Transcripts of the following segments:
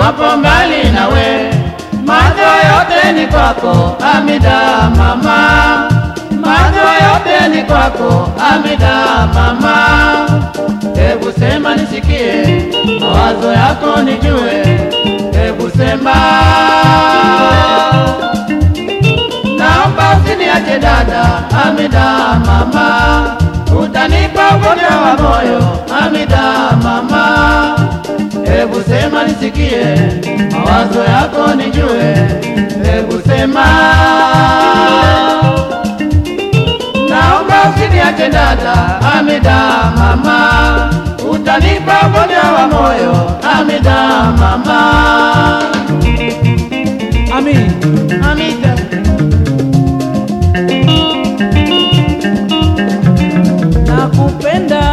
niwapo mbali nawe, macho yote ni kwako, Amida mama, macho yote ni kwako, Amida mama. Hebu sema nisikie, mawazo yako nijue, hebu sema naomba usiniache dada, Amida mama, utanipa ugonjwa wa moyo, Amida mama. Hebu sema nisikie, mawazo yako nijue, hebu sema naomba usiniache dada, Amida mama, utanipa ugonjwa wa moyo, Amida mama. Ami, Amida. nakupenda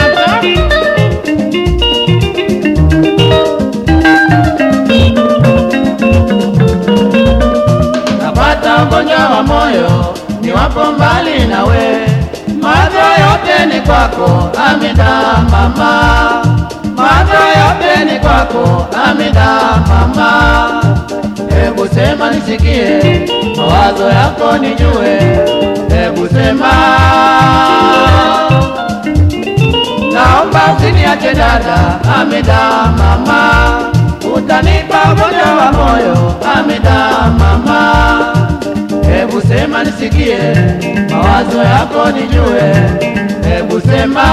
napata ugonjwa wa moyo niwapo mbali nawe, macho yote ni kwako, Amida mama, macho yote ni kwako, Amida mama. Hebu sema nisikie, mawazo yako nijue, hebu sema naomba usiniache dada, Amida mama, utanipa ugonjwa wa moyo, Amida mama. Hebu sema nisikie, mawazo yako nijue, hebu sema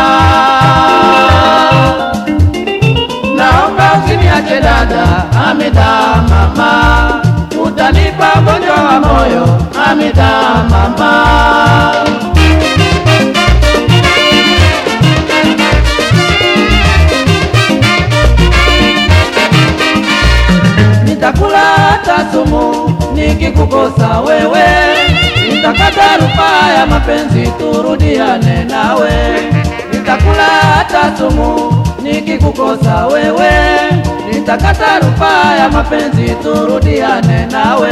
naomba usiniache dada, Amida mama, utanipa ugonjwa wa moyo, Amida mama. nitakula hata sumu nikikukosa wewe, nitakata rufaa ya mapenzi turudiane nawe. Nitakula hata sumu nikikukosa wewe, nitakata rufaa ya mapenzi turudiane nawe.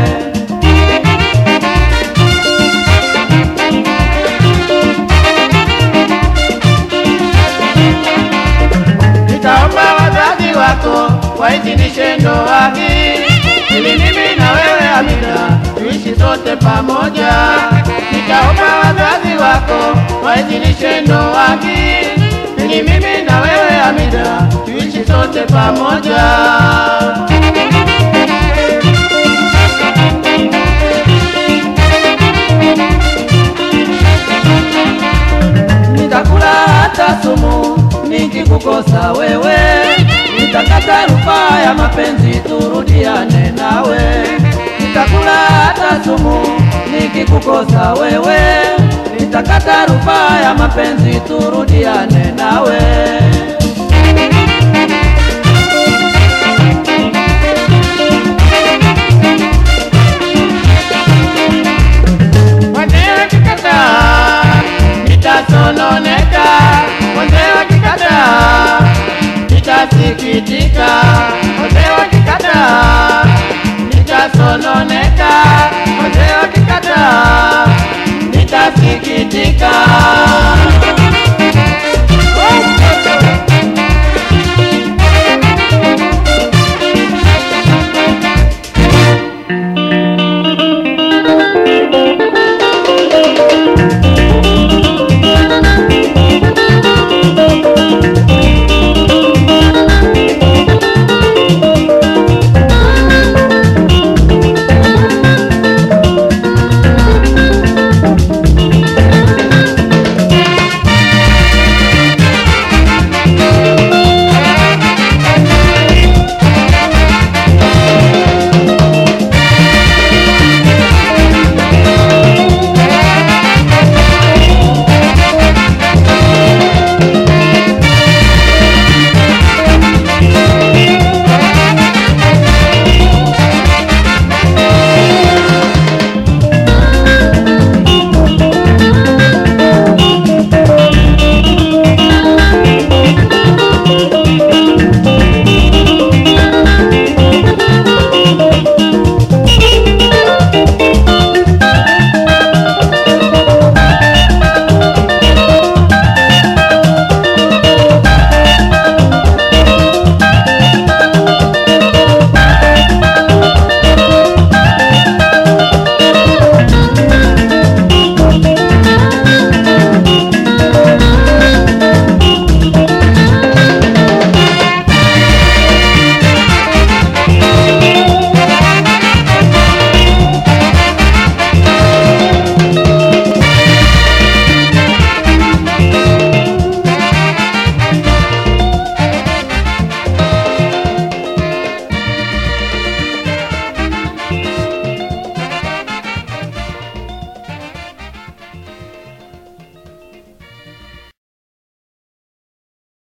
Nitaomba wazazi wako waidhinishe ndoa hii ili mimi na wewe Amina tuishi sote pamoja. Nitaomba wazazi wako waidhinishe ndoa hii ili mimi na wewe Amina tuishi sote pamoja. nitakula hata sumu nikikukosa wewe, nitakata rufaa ya mapenzi turudiane nawe. Nitakula hata sumu nikikukosa wewe, nitakata rufaa ya mapenzi turudiane nawe.